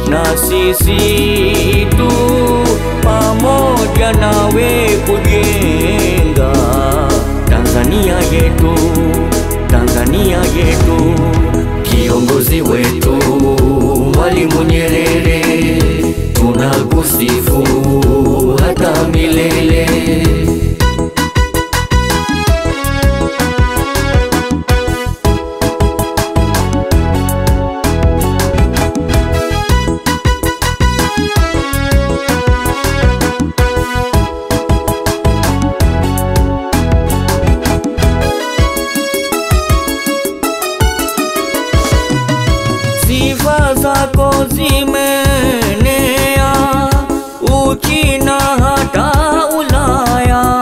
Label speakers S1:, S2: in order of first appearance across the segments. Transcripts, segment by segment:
S1: na sisi tu pamoja nawe kujenga Tanzania yetu, Tanzania yetu. Kiongozi wetu Mwalimu Nyerere, tunakusifu hata milele. Sifa zako zimenea Uchina hata Ulaya.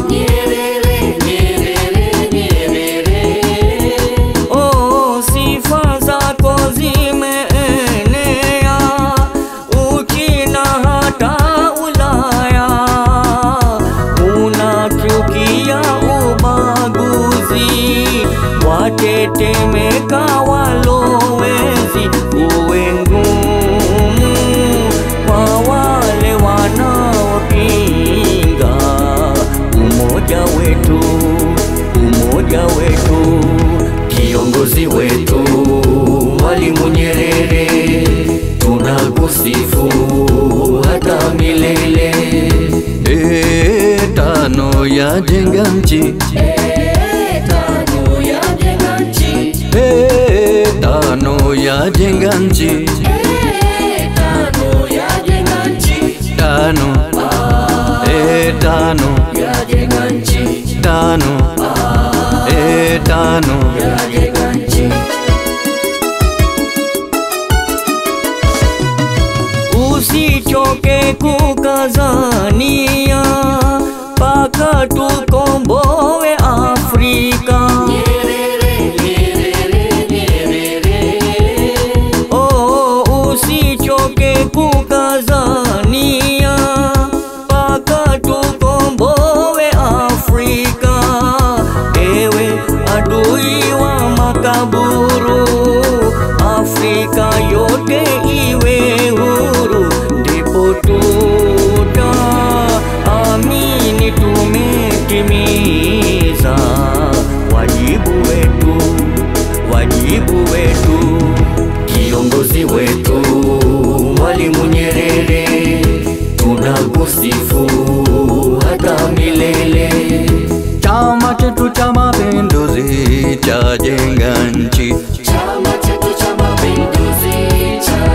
S1: Oh, sifa zako zimeenea Uchina hata Ulaya. Unachukia ubaguzi, watetemeka walowezi, uwe ngumu kwa wale wanaopinga umoja wetu, umoja wetu, kiongozi wetu Mwalimu Nyerere, tunakusifu hata milele.
S2: E, tano ya jenga nchi E, tano ya jenga nchi tano E, tano tano E, tano
S1: Usichoke kukazania paka tukomboe Afrika. Oh, usichoke kukazania paka tukomboe Afrika. Ewe adui wa makaburu, Afrika yote iwe huru, ndipo tuta amini tumetimiza wajibu wetu, wajibu wetu, kiongozi wetu Mwalimu Nyerere, tunakusifu hata milele.
S2: Chama chetu cha Mapinduzi cha jenga nchi Chama chetu cha Mapinduzi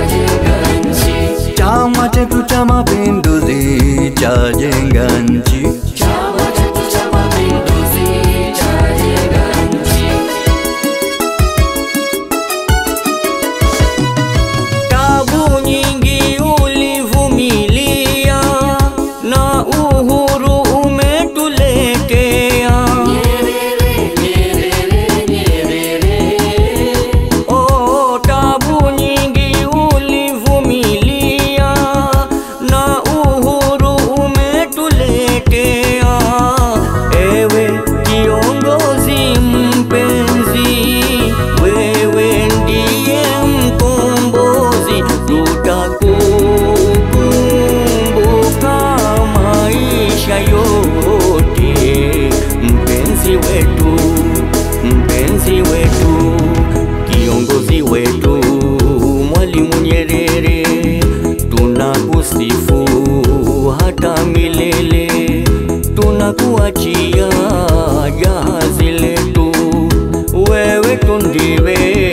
S2: cha jenga nchi
S1: Tabu nyingi ulivumilia na uhuru umetuletea. Oh, tabu nyingi ulivumilia na uhuru umetuletea. Ewe kiongozi mpenzi, wewe ndiye mkombozi, tutakukumbuka maisha yote, mpenzi wetu, mpenzi wetu, kiongozi wetu, Mwalimu Nyerere, tunakusifu hata milele, tunakuachia jahazi letu, wewe tu ndiwe